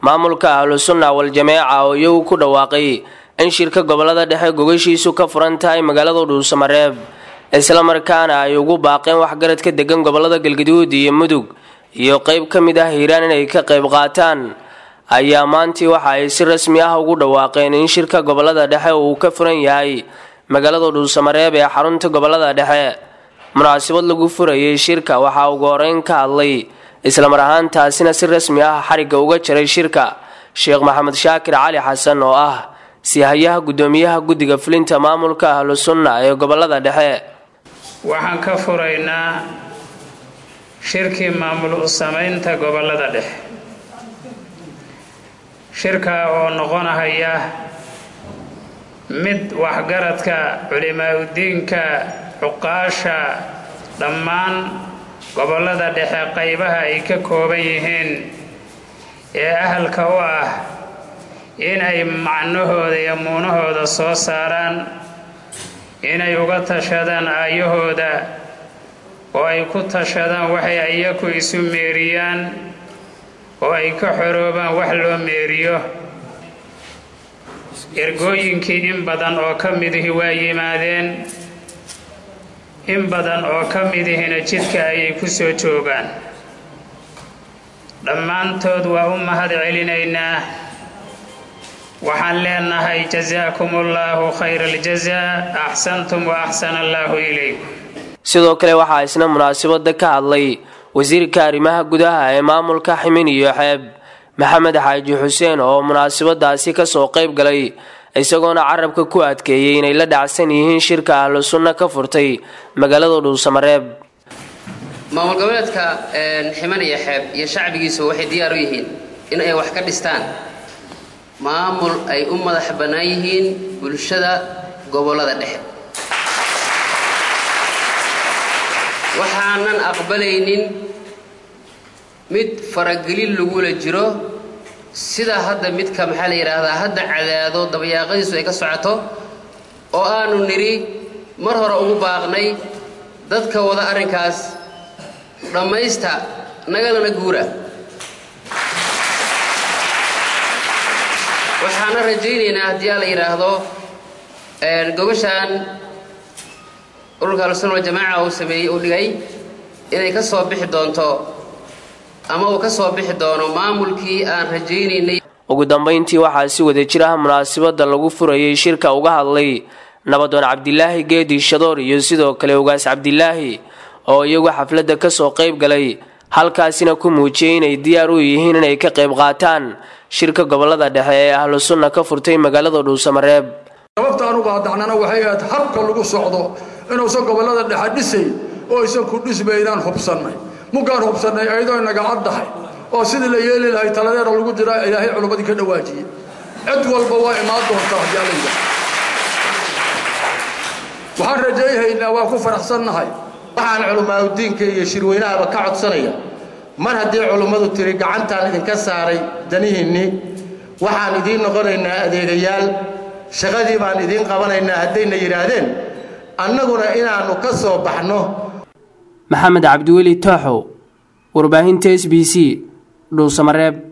maamulka ahlusunna wal-jameeca oo iyagu ku dhawaaqay in shirka gobolada dhexe gogashiisu ka furan tahay magaalada dhuusamareeb islamarkaana ay ugu baaqeen waxgaradka degan gobolada galgaduud iyo mudug iyo qeyb ka mid ah hiiraan inay ka qayb qaataan ayaa maantii waxa ay si rasmi ah ugu dhawaaqeen in shirka gobolada dhexe uu ka furan yahay magaalada dhuusamareeb ee xarunta gobolada dhexe munaasabad lagu furayay shirka waxaa ugu horeyn ka hadlay islamar ahaantaasina si rasmi ah xarigga uga jaray shirka sheekh maxamed shaakir cali xasan oo ah sihayaha guddoomiyaha guddiga fulinta maamulka ahlu sunna ee gobolada dhexe waxaan ka furaynaa shirkii maamul u samaynta gobolada dhexe shirka oo noqonahaya mid waxgaradka culimaa-udiinka cuqaasha dhammaan gobolada dhexe qaybaha ay ka kooban yihiin ee ahalka u ah inay macnahooda iyo muunahooda soo saaraan inay uga tashadaan aayahooda oo ay ku tashadaan waxay iyaku isu meeriyaan oo ay ka xoroobaan wax loo meeriyo ergooyinkii in badan oo ka midihi waa yimaadeen in badan oo ka midihina jidka ayay ku soo joogaan dhammaantood waa u mahad celinaynaa waxaan leenahay jasaakum allaahu khayra aljazaa axsantum wa axsana allaahu ilaykum sidoo kale waxaa isna munaasabada ka hadlay wasiirka arrimaha gudaha ee maamulka ximin iyo xeeb maxamed xaaji xuseen oo munaasabadaasi kasoo qayb galay isagoona carabka ku adkeeyey inay la dhacsan yihiin shirka ahlu sunna ka furtay magaalada dhuusamareeb maamul goboleedka ximan iyo xeeb iyo shacbigiisu waxay diyaar u yihiin in ay wax ka dhistaan maamul ay u madax bannaan yihiin bulshada gobollada dhexe waxaanan aqbalaynin mid faragelin lagula jiro sida hadda midka maxaa la yidhaahdaa hadda cadaado dabayaaqadiisu ay ka socoto oo aanu nidhi mar hore ugu baaqnay dadka wada arrinkaas dhammaysta nagalana guura waxaana rajaynaynaa haddii aa la yidhaahdo gobashaan ururka ahlusuna waljamaaca uu sameeyey uu dhigay inay ka soo bixi doonto ama uu ka soo bixi doono maamulkii aan rajaynaynay ugu dambayntii waxaa si wada jir ah munaasabada lagu furayay shirka uga hadlay nabadoon cabdilaahi geedi shadoor iyo sidoo kale ugaas cabdilaahi oo iyagu xafladda kasoo qayb galay halkaasina ku muujiyey inay diyaar u yihiin inay ka qayb qaataan shirka gobolada dhexe ee ahlu sunna ka furtay magaalada dhuusamareeb sababta aanu qaadacnana waxay ahayd habka lagu socdo inuusan gobollada dhexe dhisay oo aysan ku dhismaynaan hubsannay mugaan hubsannay ayadoo inaga caddahay oo sidii la yeeli lahay taladeera lagu jira ilaahay culummadii ka dhawaajiyey cid walba waa imaan doontaa haddii alla yidhaah waxaan rajayhaynaa waa ku faraxsannahay waxaan culimaauddiinka iyo shirweynahaba ka codsanaya mar haddii culummadu tiri gacantaan idinka saaray danihiinnii waxaan idiin noqonaynaa adeegayaal shaqadii baan idiin qabanaynaa haddayna yidhaahdeen annaguna inaannu ka soo baxno maxamed cabdiweli tooxow warbaahinta s b c dhuusamareeb